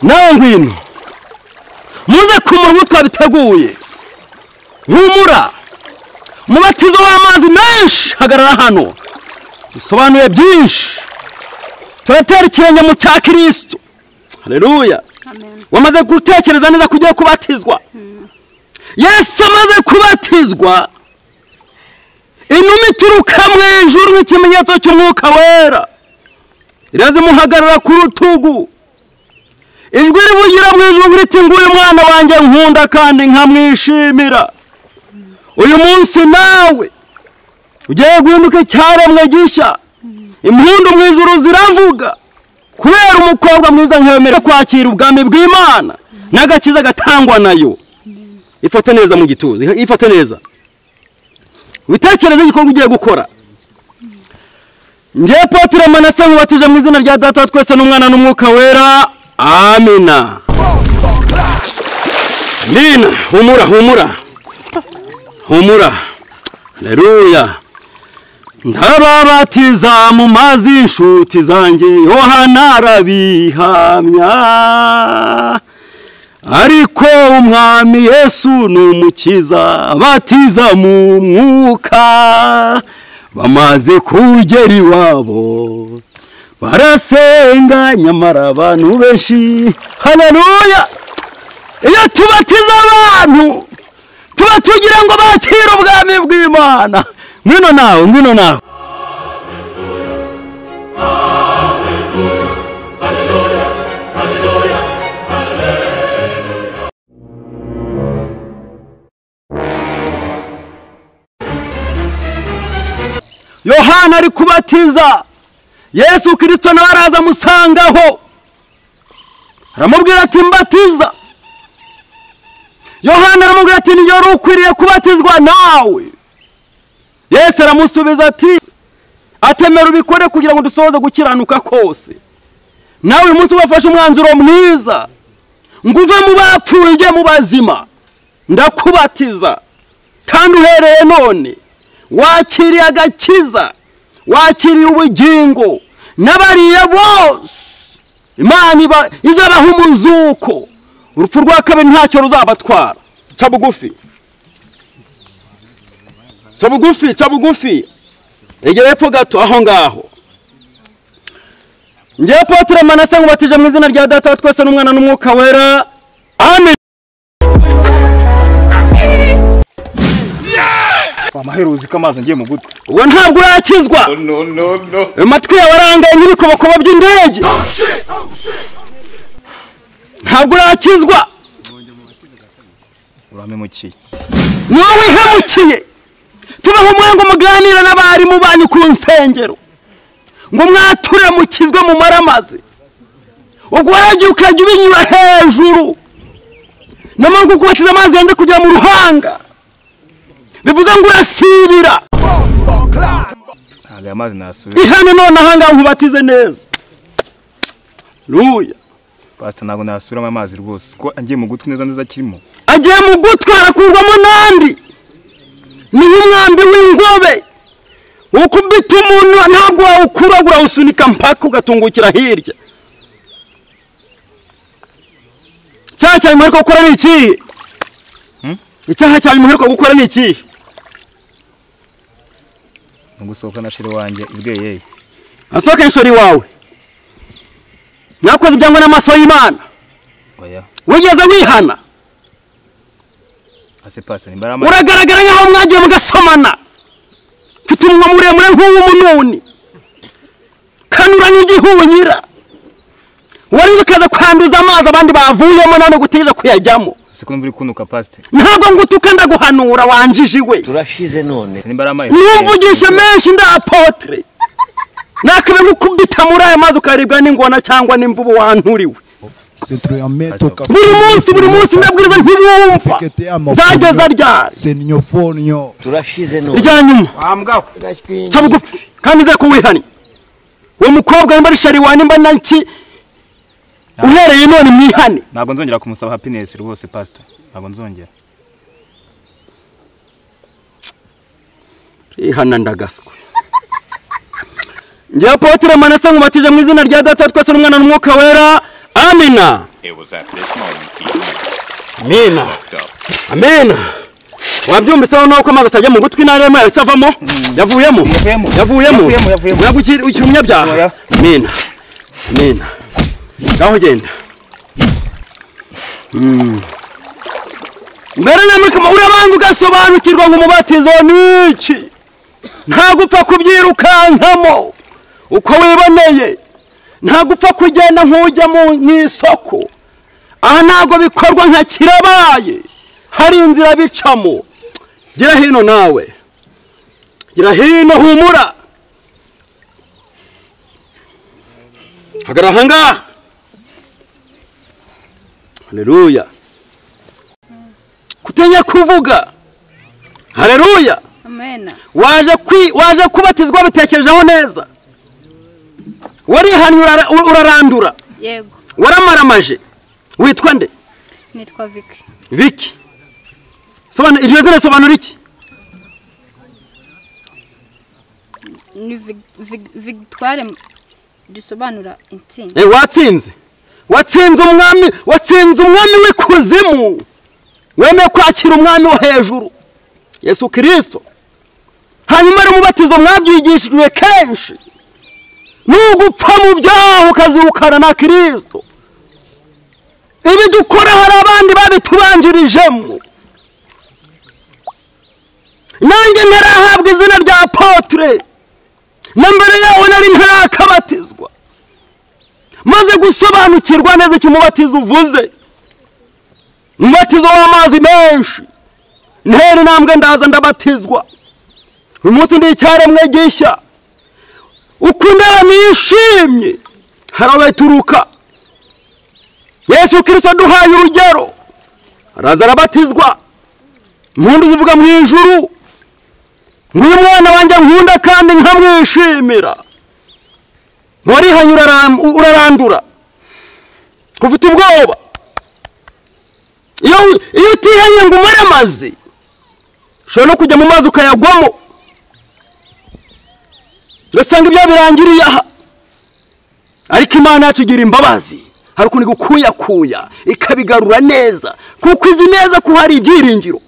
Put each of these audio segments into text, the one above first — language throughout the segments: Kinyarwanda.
nawe ngwino muze ku murongo twabiteguye humura umubatizo w'amazi menshi hagarara hano dusobanuye byinshi turatera ikirenge mu cya kirisito hareruya wamaze gutekereza neza ko ugiye kubatizwa yesu amaze kubatizwa inuma ituruka mu ijuru nk'ikimenyetso cy'umwuka wera irazimuhagarara ku rutugu ijwi rivugira mu ijuru riti nguyu mwana wanjye nkunda kandi nkamwishimira uyu munsi nawe ugiye guhinduka icyaremwe gishya impundu mu ijuru ziravuga kubera umukobwa mwiza nkemerera kwakira ubwami bw'imana n'agakiza gatangwa nayo ifate neza mu gituza ifate neza witekereze igikorwa ugiye gukora ngewe potire manase nkubatije mu izina rya data wa twese n'umwana n'umwuka wera amina rina humura humura humura reruya ndarabatiza mu mazi y'inshuti zanjye yohana arabihamya ariko umwami yesu ni umukiza batiza mu mwuka bamaze kugera iwabo barasenga nyamara abantu benshi haleluya iyo tubatiza abantu tuba tugira ngo bakire ubwami bw'imana ngwino nawe ngwino nawe yohana ari kubatiza yesu kirisito nawe araza amusangaho aramubwira ati mbatiza yohana aramubwira ati niyo wari ukwiriye kubatizwa nawe yesu aramusubiza ati atemera ubikore kugira ngo dusohoze gukiranuka kose nawe uyu munsi ubafashe umwanzuro mwiza ngo uve mu bapfuye ujye mu bazima ndakubatiza kandi uhereye none wakiriye agakiza wakiriye ubugingo n'abariye bose imana izabaha umuzuko urupfu rwa kabiri ntacyo ruzabatwara ca bugufi ca bugufi ca bugufi egera epfo gato aho ngaho ngewe potire manase nkubatije mu izina rya data wa twese n'umwana n'umwuka wera amen amahero uzi ko amazi ngiye mu gutwi uwo ntabwo urakizwa amatwi yawe arangaye nk'ibikobokobo by'indege ntabwo urakizwa uramemukiye ni wowe uhemukiye tubaho umwe ngo muganire n'abarimu banyu ku nsengero ngo mwaturemukizwe mu maramazi ubwo waragiye ukajya ubinyura hejuru n'amaboko kubatiza amazi yenda kujya mu ruhanga bivuze ngo urasibira ntabwo aya mazi nasubira ihane none ahangaha nkubatize neza ruya pasita ntabwo nasubiramo amazi rwose ko agiye mu gutwi neza neza akirimo agiye mu gutwi arakurwamo n'andi ni nk'umwambi w'ingobe ukubita umuntu ntabwo wawukuragura usunika mpaka ugatungukira hirya icyaha cyawe muheruka gukora ni ikihe icyaha cyawe muheruka gukora ni ikihe ni gusohoka na shiri wanjye ibweyeye asohoke inshori wawe mwakoze ibyangwa n'amaso y'imana oya wigeze wihana ase pasita nimba ari amazi uragaragara nk'aho mwagiye mugasomana mfite umunwa muremure nk'uw'umununi kanuranye igihunyira wari uzi ukaza kwanduza amazi abandi bavuyemo none gutegereza kuyajyamo ese ko nimba uri kunuka pasita ntabwo ngutuka ndaguhanura wanjijiwe turashize none ese nimba ari amazi ntumvugishe menshi ndapotere nakabe nkukubita muri aya mazi ukaribwa n'ingona cyangwa n'imvubu wanturiwe C'est très un maître qui buri munsi buri munsi ndabwiriza ntiwumva nzageza ryari C'est nyofonio. turashize none rya nyuma ca bugufi kandi nzira kuwihani uwo mukobwa nimba ari shariwa nimba na nki uhereye none mwihane ntabwo nzongera kumusaba hapinesi rwose pasita ntabwo nzongera ihana ndagaswe ngewe potire manase nkubatije mu izina rya data wa twese n'umwana n'umwuka wera amina It was at this moment he knew amena fucked up. amena wabyumviseho nuko amazi atajya mu gutwi intara yawe isavamo yavuyemo Yavuyemo. yavuyemo Yavuyemo, yavuyemo. uraga ukiri ukiri umunyabyaha Oya. amena amena ngaho genda Mm. mbere na mbere kama urabanza ugasobanukirwa ngo umubatizo ni iki nta gupfa kubyirukankamo uko wiboneye nta gupfa kugenda nk'ujya mu mu isoko aha ntabwo bikorwa nka kirabaye hari inzira bicamo gira hino nawe gira hino humura hagarara aha ngaha hareruya kutenya kuvuga hareruya Amen. waje kwi waje kubatizwa bitekerejeho neza warihanye urara- urarandura Yego, waramaramaje witwa nde nitwa Vicky. Vicky. Sobanura iryo zina sobanura iki? Ni Vig- Vig- Victoire m- risobanura intsinzi. Eh watsinze. Watsinze umwami, watsinze umwami w'ikuzimu. Wemeye kwakira umwami wo hejuru. Yesu Kristo. Hanyuma rero umubatizo mwabyigishijwe kenshi. Nugupfa mu byaha ukazirukana na Kristo. Ibi dukora hari abandi babitubanjirijemo. Nanjye ntarahabwa izina rya apotre. na mbere yawe nari ntarakabatizwa maze gusobanukirwa neza icyo umubatizo uvuze umubatizo w'amazi menshi ntera intambwe ndaza ndabatizwa uyu munsi ndi icyaremwe gishya uko indabo nishimye harabaturuka yesu kirisito duhaye urugero araza arabatizwa impundu zivuga mu ijuru nk'uyu mwana wanjye nkunda kandi nkamwishimira warihanye uraram- urarandura ufite ubwoba iyo iyo utihanye ngo umare amazi ushobora no kujya mu mazi ukayagwamo ugasanga ibyo birangiriye aha ariko imana yacu igira imbabazi hari ukuntu igukuyakuya ikabigarura neza kuko izi neza ko hari ibyiringiro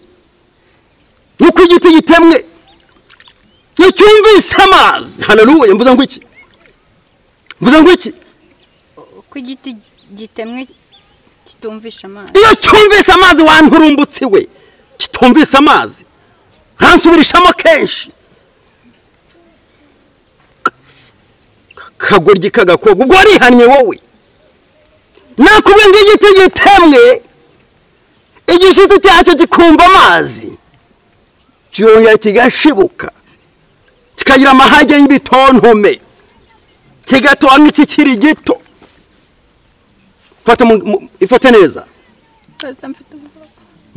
nk'uko igiti gitemwe iyo cyumvise amazi hararuye mvuze ngo iki mvuze ngo iki Uko igiti gitemwe kitumvisha amazi. iyo cyumvise amazi wanturumbutsi we kitumvise amazi ntansubirishamo kenshi kagoryi kagakobwa ubwo warihannye wowe nakubwe ng'igiti gitemwe igishiti cyacyo kikumva amazi kirongera kigashibuka kikagira amahage y'ibitontome kigatora nk'ikikiri gito fata mu- mu- ifate neza Pastor, mfite ubwoba.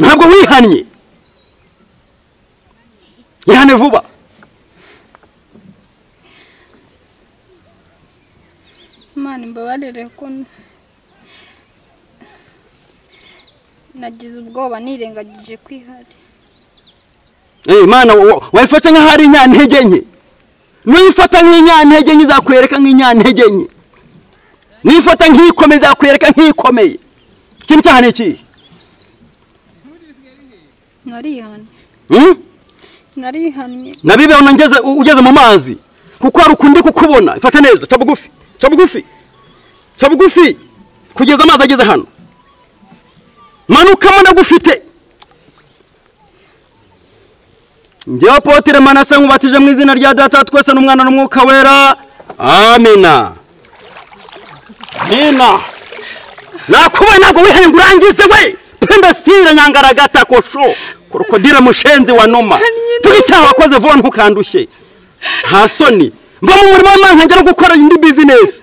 ntabwo wihannye ihane vuba Imana imbabarire ko n- nagize ubwoba nirengagije kwihari. Eh, imana wa- wa- wayifata nk'aho ari inyantege nke nuyifata nk'inyantege nke izakwereka nk'inyantege nke nuyifata nk'ikomeye izakwereka nk'ikomeye ikintu cyaha ni ikihe Narihanye. Hmm? Narihanye. na bibeho nongeze u- ugeze mu mazi kuko hari ukundi kukubona ifata neza ca bugufi ca bugufi ca bugufi kugeza amazi ageze hano manukamo ndagufite njyewe apotere manase nkubatije mu izina rya data twese n'umwana n'umwuka wera amina amina nakubaye ntabwo wihenga urangize we pendasire nyangaragata kosho krokodile mushenzi wa noma tuge icyaha wakoze vuba ntukandushye nta soni mva mu murimo w'imana ngera gukora indi bizinesi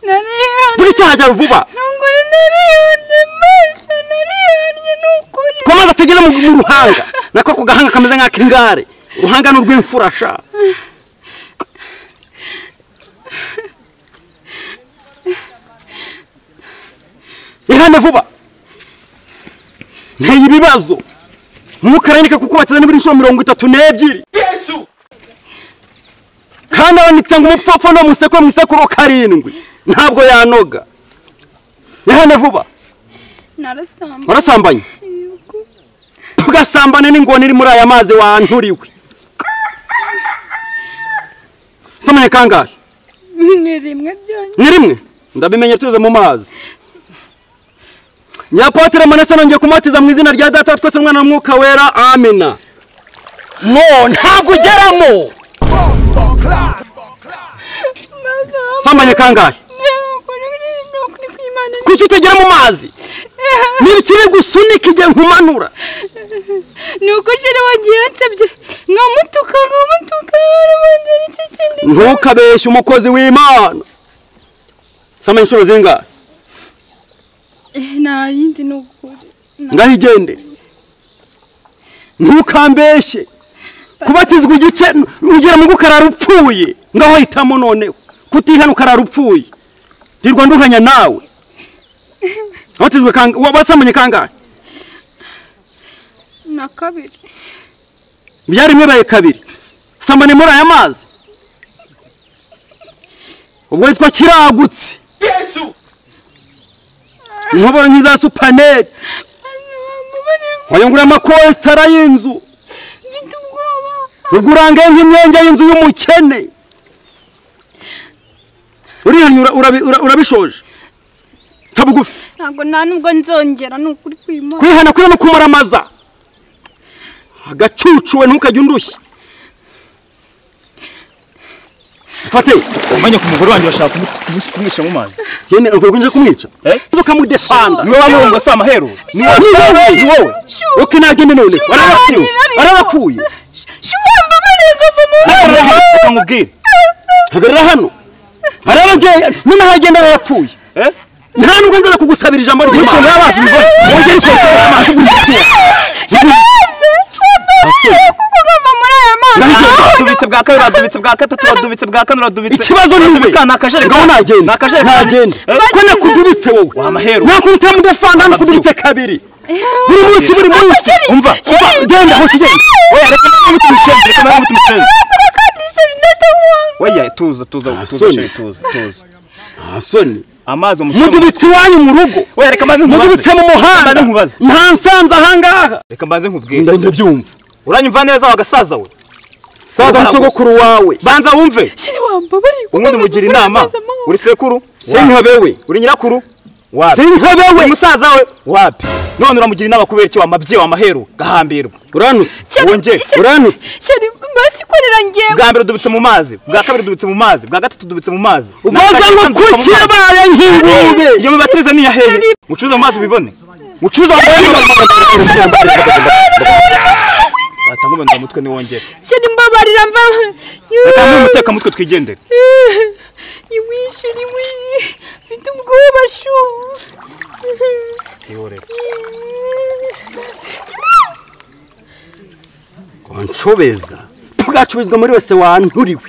Narihanye. tuge icyaha cyawe vuba Nunguri narihanye. Maze narihanye nukuri. twamaze atageze mu mu ruhanga nako ako gahanga kameze nk'ak'ingare uruhanga ni urw'imfurasha ihane vuba nteye ibibazo ntukarandike kuko bateze n'ibiri inshuro mirongo itatu n'ebyiri kandi abanditse ngo umupfapfa no museko mu isekuru karindwi ntabwo yanoga ihane vuba narasamba warasambanye yego tugasambana n'ingona iri muri aya mazi wanturiwe samaye kangahe ni rimwe byonyine ni rimwe ndabimenye tuze mu mazi nyapatire manase nongeye kumatiza mu izina rya data wa twese umwana w'umwuka wera amina no ntabwo ugeramo sambanye kangahe yego ni ukuri kw'imana kuki utagera mu mazi ni ikiri gusunika igihe nkumanura ni uko jere wagiye yansabye nkamutuka nkamutuka warabongera icyo kindi ntukabeshye umukozi w'imana sambanye inshuro zingahe nta yindi ni ukuri ngaho igende ntukambeshye kubatizwa igice ugera mu gukarara upfuye ngaho hitamo noneho kutihana ukarara upfuye ndirwa nduhanya nawe wabatizwe kanga wa- wasamanye kangahe na kabiri byari mwibaye kabiri sambane muri aya mazi ubwo witwa kiragutse inkoboro nk'iza supanete wayungurura amakositara y'inzu mfite ubwoba ugurange nk'imyenge y'inzu y'umukene urihanye ura- urabi- ura- urabishoje ca bugufi ntabwo nta nubwo nzongera ni ukuri kw'imana kwihana kuri no kumaramaza agacucuwe ntukajya undushya fate umenya ku mugore wanjye urashaka kumu- kumu- kumwica mu mazi yene ukwiye kwinjira kumwica Eh? ukamudefanda niwe wamurunga si amaheru ni wowe ni wowe oke nagende none arabapfuye arabapfuye shuwamba barengava mu reka nkubwire hagarara hano arabageye none hagenda arapfuye Eh? nta nubwo nzaza kugusabira ijambo rye Wishe ngabazi umugore. wongere inshinga y'amazi Shagaze kuko nkava muri aya mazi dubitse bwa kabiri radubitse bwa gatatu radubitse bwa kane radubitse ikibazo ni iwe Ni akajerekani. ngaho Ni nagenda akajerekani. nagenda Eh? ko nakudubitse wowe amaheru. nakubita mu defanda nakudubitse kabiri buri munsi buri munsi umva umva genda hoshi genda Oya, reka nawe mute umucenzi, reka nawe mute umucenzi. Nakora kandi sheri ndatahuanga Oya, tuza tuza tuza Asoni. sheri, tuza tuza nta soni amazi umucamo mudubitse iwanyu mu rugo oya reka maze mudubitse nkubaze mu muhanda Maze nkubaze. nta nsanze ahangaha reka maze nkubwire genda ndabyumva uranyumva neza wagasaza we saza nsogokuru wawe banza wumve sheri wambabariye ubundi mugira inama uri sekuru sinkabewe uri nyirakuru wapi sinkabewe uri musaza we wapi none uramugira inama kubera iki wamabye wamaheru gahambirwa uranutse wongeye uranutse sheri mbasi korera ngewe bwa mbere dubitse mu mazi bwa kabiri dubitse mu mazi bwa gatatu dubitse mu mazi ubaza ngo kuki yabaye nk'ingurube iyo mibatirize ni iya hehe mucuruza mu mazi ubibone mucuruza mu mazi watanga umwenda wa mutwe niwongere sheri mbabarira mva atanga umuteka mutwe twigendere iwishiri iwi mfite ubwoba shu wanshobeza tugacubizwa muri wese wanturiwe